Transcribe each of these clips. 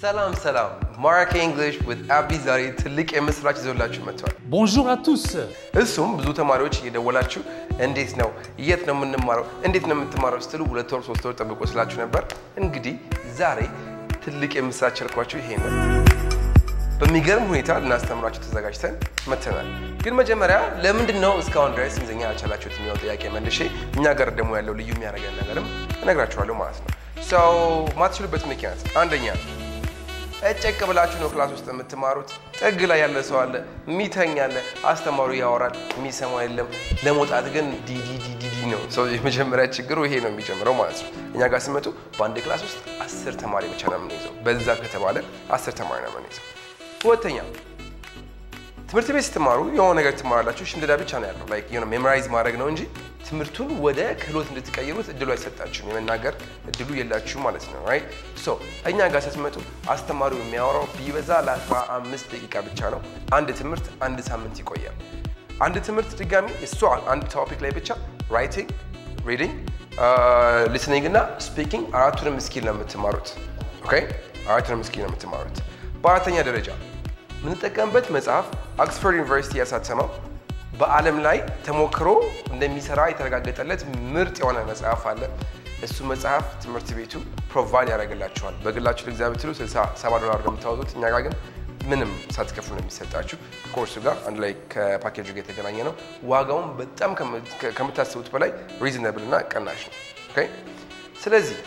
ሰላም ሰላም፣ ማራኪ እንግሊሽ ዊዝ አቢ ዛሬ ትልቅ የምስራች ይዞላችሁ መጥቷል። Bonjour à tous. እሱም ብዙ ተማሪዎች እየደወላችሁ እንዴት ነው የት ነው የምንማረው እንዴት ነው የምትማረው ስትሉ ሁለት ወር ሶስት ወር ጠብቆ ስላችሁ ነበር። እንግዲህ ዛሬ ትልቅ የምስራች ያልኳችሁ ይሄ ነው። በሚገርም ሁኔታ ልናስተምራችሁ ተዘጋጅተን መተናል። ግን መጀመሪያ ለምንድን ነው እስካሁን ድረስ እንግሊዝኛ ያልቻላችሁት የሚለው ጥያቄ መልሼ እኛ ጋር ደግሞ ያለው ልዩ የሚያደርገን ነገርም እነግራችኋለሁ ማለት ነው። ሰው ማትችሉበት ምክንያት አንደኛ እጨቅ ብላችሁ ነው ክላስ ውስጥ የምትማሩት። ጥግ ላይ ያለ ሰው አለ፣ የሚተኛ አለ፣ አስተማሪው ያወራል፣ የሚሰማ የለም። ለመውጣት ግን ዲዲዲዲዲ ነው። ሰው የመጀመሪያ ችግሩ ይሄ ነው የሚጀምረው ማለት ነው። እኛ ጋር ስመጡ በአንድ ክላስ ውስጥ አስር ተማሪ ብቻ ነው የምንይዘው። በዛ ከተባለ አስር ተማሪ ነው የምንይዘው። ሁለተኛ ትምህርት ቤት ስትማሩ የሆነ ነገር ትማራላችሁ። ሽምደዳ ብቻ ነው ያለው ላይክ የሆነ ሜሞራይዝ ማድረግ ነው እንጂ ትምህርቱን ወደ ክህሎት እንድትቀይሩት እድሉ አይሰጣችሁም። የመናገር እድሉ የላችሁ ማለት ነው። ራይት ሶ እኛ ጋር ስትመጡ አስተማሪው የሚያወራው ቢበዛ ለአስራ አምስት ደቂቃ ብቻ ነው። አንድ ትምህርት አንድ ሳምንት ይቆያል። አንድ ትምህርት ድጋሚ እሷ አንድ ቶፒክ ላይ ብቻ ራይቲንግ፣ ሪዲንግ፣ ሊስኒንግ እና ስፒኪንግ አራቱንም ስኪል ነው የምትማሩት። ኦኬ አራቱንም ስኪል ነው የምትማሩት። በአራተኛ ደረጃ የምንጠቀምበት መጽሐፍ ኦክስፎርድ ዩኒቨርሲቲ ያሳተመው በዓለም ላይ ተሞክሮ እንደሚሰራ የተረጋገጠለት ምርጥ የሆነ መጽሐፍ አለ። እሱ መጽሐፍ ትምህርት ቤቱ ፕሮቫይድ ያደርግላችኋል። በግላችሁ ልግዛ ብትሉ 67 ዶላር ነው የምታወጡት። እኛ ጋር ግን ምንም ሳትከፍሉ ነው የሚሰጣችሁ። ከኮርሱ ጋር አንድ ላይ ከፓኬጁ ጋር የተገናኘ ነው። ዋጋውን በጣም ከምታስቡት በላይ ሪዝነብል እና ቀናሽ ነው። ኦኬ ስለዚህ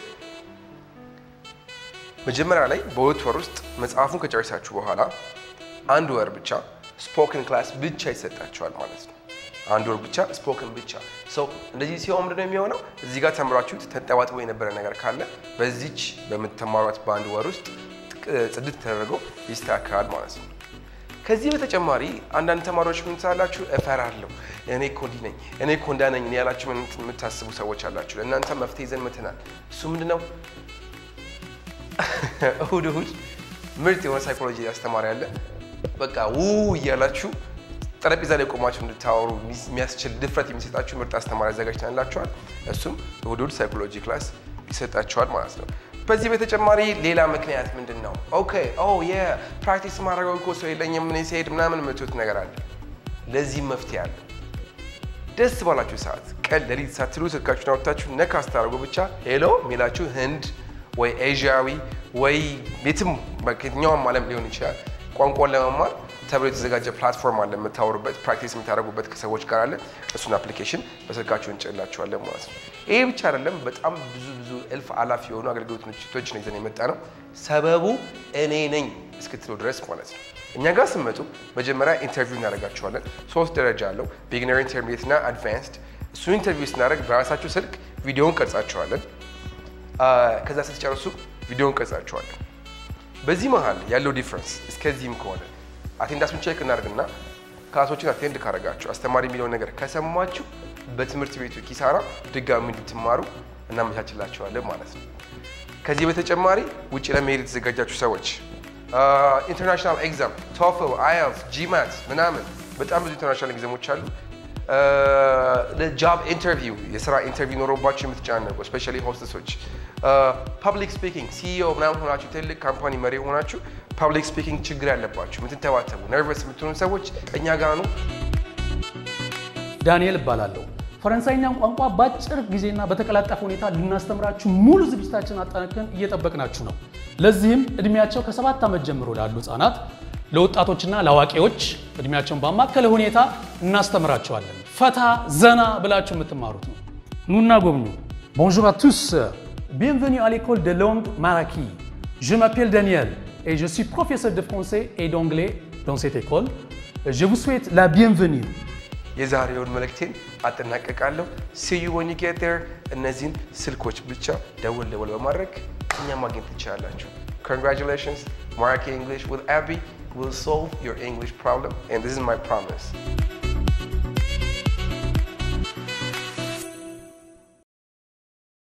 መጀመሪያ ላይ በሁለት ወር ውስጥ መጽሐፉን ከጨረሳችሁ በኋላ አንድ ወር ብቻ ስፖክን ክላስ ብቻ ይሰጣችኋል ማለት ነው። አንድ ወር ብቻ ስፖክን ብቻ ሰው እንደዚህ ሲሆን ምንድነው የሚሆነው? እዚህ ጋር ተምራችሁት ተንጠባጥቦ የነበረ ነገር ካለ በዚች በምትማሯት በአንድ ወር ውስጥ ጽድት ተደርጎ ይስተካከላል ማለት ነው። ከዚህ በተጨማሪ አንዳንድ ተማሪዎች ምን ትላላችሁ? እፈራለሁ፣ እኔ እኮ እንዲህ ነኝ፣ እኔ እኮ እንዳ ነኝ ያላችሁ የምታስቡ ሰዎች አላችሁ። ለእናንተ መፍትሄ ይዘን መተናል። እሱ ምንድነው? እሁድ እሁድ ምርጥ የሆነ ሳይኮሎጂ አስተማሪ አለ። በቃ ው እያላችሁ ጠረጴዛ ላይ ቆማችሁ እንድታወሩ የሚያስችል ድፍረት የሚሰጣችሁ ምርጥ አስተማሪ አዘጋጅተንላችኋል። እሱም እሁድ እሁድ ሳይኮሎጂ ክላስ ይሰጣችኋል ማለት ነው። በዚህ በተጨማሪ ሌላ ምክንያት ምንድን ነው? ኦኬ ኦ የፕራክቲስ ማድረገው እኮ ሰው የለኝም ምን ሲሄድ ምናምን የምትሉት ነገር አለ። ለዚህም መፍትሄ አለ። ደስ ባላችሁ ሰዓት ቀን ሌሊት ሳትሉ ስልካችሁን አውጥታችሁ ነካ ስታደርጉ ብቻ ሄሎ የሚላችሁ ህንድ ወይ ኤዥያዊ ወይ የትም ከየትኛውም ዓለም ሊሆን ይችላል ቋንቋን ለመማር ተብሎ የተዘጋጀ ፕላትፎርም አለ። የምታወሩበት ፕራክቲስ የምታደርጉበት ከሰዎች ጋር አለ። እሱን አፕሊኬሽን በስልካችሁ እንጭንላችኋለን ማለት ነው። ይሄ ብቻ አይደለም፣ በጣም ብዙ ብዙ እልፍ አላፊ የሆኑ አገልግሎቶች ነው ይዘን የመጣ ነው። ሰበቡ እኔ ነኝ እስክትሉ ድረስ ማለት ነው። እኛ ጋር ስመጡ መጀመሪያ ኢንተርቪው እናደርጋችኋለን። ሶስት ደረጃ አለው፣ ቢግነር፣ ኢንተርሚዲየት እና አድቫንስድ። እሱን ኢንተርቪው ስናደርግ በራሳችሁ ስልክ ቪዲዮውን ቀርጻችኋለን። ከዛ ስትጨርሱ ቪዲዮውን ቀርጻችኋለን። በዚህ መሀል ያለው ዲፍረንስ እስከዚህም ከሆነ አቴንዳንሱን ቼክ እናደርግና ክላሶችን አቴንድ ካደረጋችሁ አስተማሪ የሚለውን ነገር ከሰማችሁ በትምህርት ቤቱ ኪሳራ ድጋሚ እንድትማሩ እናመቻችላችኋለን ማለት ነው። ከዚህ በተጨማሪ ውጭ ለመሄድ የተዘጋጃችሁ ሰዎች ኢንተርናሽናል ኤግዛም ቶፍል፣ አይኤልቲኤስ፣ ጂማት ምናምን በጣም ብዙ ኢንተርናሽናል ኤግዛሞች አሉ። ለጃብ ኢንተርቪው የስራ ኢንተርቪው ኖሮባችሁ የምትጨናነቁ ስፔሻሊ ሆስተሶች ፐብሊክ ስፒኪንግ ሲኢኦ ምናምን ሆናችሁ ትልቅ ካምፓኒ መሪ ሆናችሁ ፐብሊክ ስፒኪንግ ችግር ያለባችሁ የምትተባተቡ ነርቨስ የምትሆኑ ሰዎች እኛ ጋር ነው። ዳንኤል እባላለሁ። ፈረንሳይኛን ቋንቋ በአጭር ጊዜና በተቀላጠፈ ሁኔታ ልናስተምራችሁ ሙሉ ዝግጅታችን አጠናክረን እየጠበቅናችሁ ነው። ለዚህም እድሜያቸው ከሰባት ዓመት ጀምሮ ላሉ ህጻናት፣ ለወጣቶችና ለአዋቂዎች እድሜያቸውን ባማከለ ሁኔታ እናስተምራቸዋለን። ፈታ ዘና ብላችሁ የምትማሩት ነው። ኑና ጎብኙ። Bonjour à tous. Bienvenue à l'école de langue Maraki. Je m'appelle Daniel et je suis professeur de français et d'anglais dans cette école. Je vous souhaite la bienvenue. የዛሬውን መልእክቴን አጠናቀቃለሁ። ሲዩ ወን ጌት ዴር እነዚህን ስልኮች ብቻ ደወል ደወል በማድረግ እኛ ማግኘት ትችላላችሁ። Congratulations, Maraki English with Abby will solve your English problem and this is my promise.